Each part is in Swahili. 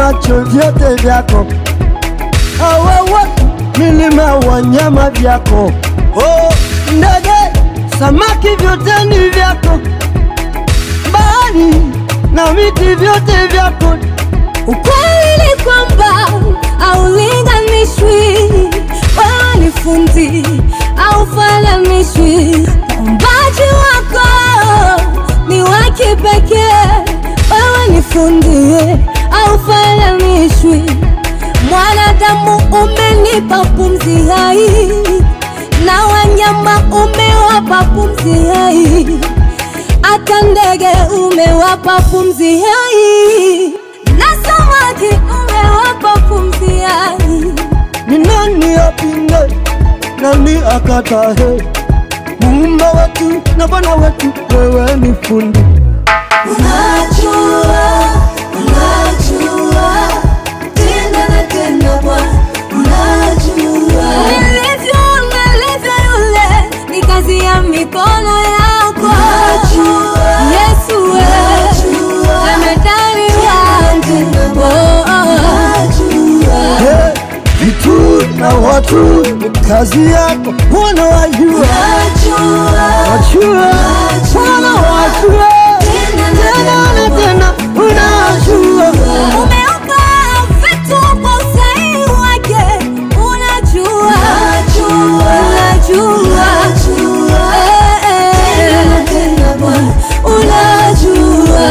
nacho vyote vyako, hawa watu milima, wanyama vyako, oh, ndege, samaki, vyote ni vyako, bahari na miti, vyote vyako. Ukweli ni kwamba haulinganishwi, wewe ni fundi haufananishwi. Uumbaji wako ni wa kipekee, wewe ni fundi haufananishwi. Mwanadamu umenipa pumzi hai, na wanyama umewapa pumzi hai, hata ndege umewapa pumzi hai na samaki umewapa pumzi hai. Ni nani apinge, nani akatahe? Muumba wetu na Bwana wetu, wewe ni fundi. Unajua, unajua tena na tena Bwana, unajua nilivyo, nilivyo yule ni kazi ya mikono yako. Unajua, Yesu wewe amedali wangu. Oh, oh. Hey, vitu na watu ni kazi yako, Bwana wajua, wajua, Bwana wajua, tena na tena unajua. Umeupa vitu kwa usahihi wake, unajua, unajua, Eh, eh, unajua.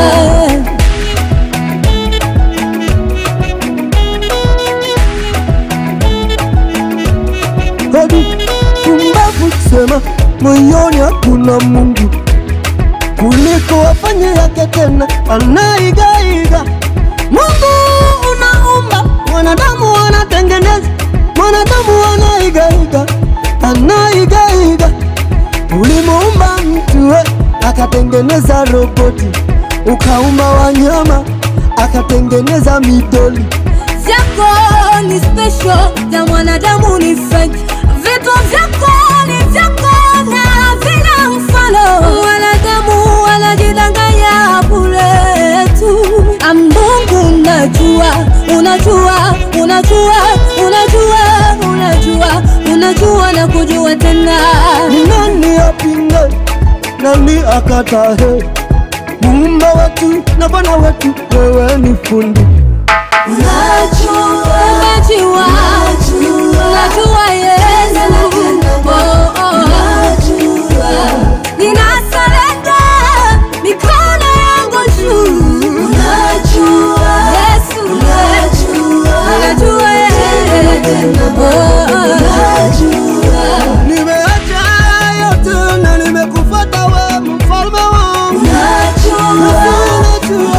hadi pumbavu kusema moyoni hakuna Mungu kuliko wafanye yake tena anaigaiga. Mungu unaumba, mwanadamu anatengeneza, mwanadamu anaigaiga, anaigaiga. Ulimuumba mtu we, akatengeneza roboti, ukaumba wanyama, akatengeneza midoli vyako ni special, vya mwanadamu ni fake. Vitu vyako ni vyako na vina mfano. Mwanadamu wanajidanganya bure tu. Ah, Mungu unajua, unajua, unajua, unajua, unajua, unajua na kujua tena. Ni nani apinge, nani akatahe? Muumba wetu na Bwana wetu, wewe ni fundi. Unajua, unajua, unajua Yesu. Oh, oh. Ninasurrender mikono yangu juu. Yesu, unajua Yesu. Oh, oh. Nimeacha yote na nimekufuata wewe, mfalme wangu. Unajua, unajua,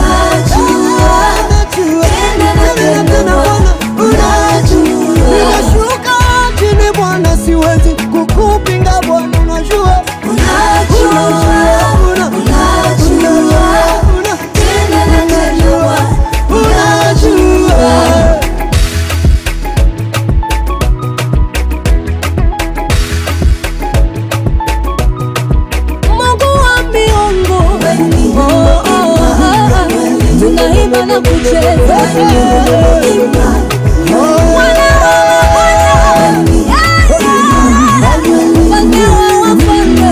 tena na tena Bwana, unajua. Nimeshuka chini Bwana, siwezi kukupinga Bwana, unajua. Unajua, una- unajua, una- unajua. Mungu wa miungu. Oh, oh, oh, oh. Tunaimba na kucheza. Bwana wa mabwana. Yeah, yeah. Mfalme wa wafalme.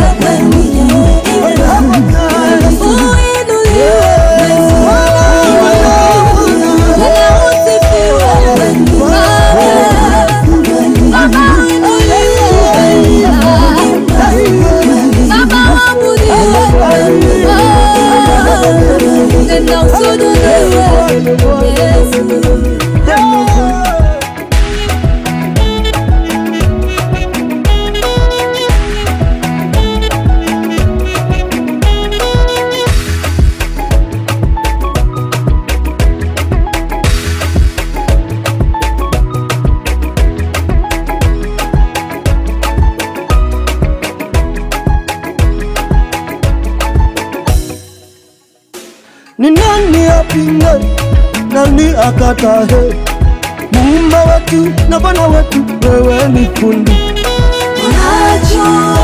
Uinuliwe. Bwana usifiwe. Baba uinuliwe. Baba waabudiwe. Oh, tena usujudiwe. Yesu. Ni nani apinge, nani akatahe? Muumba wetu na Bwana wetu, wewe ni fundi. Unajua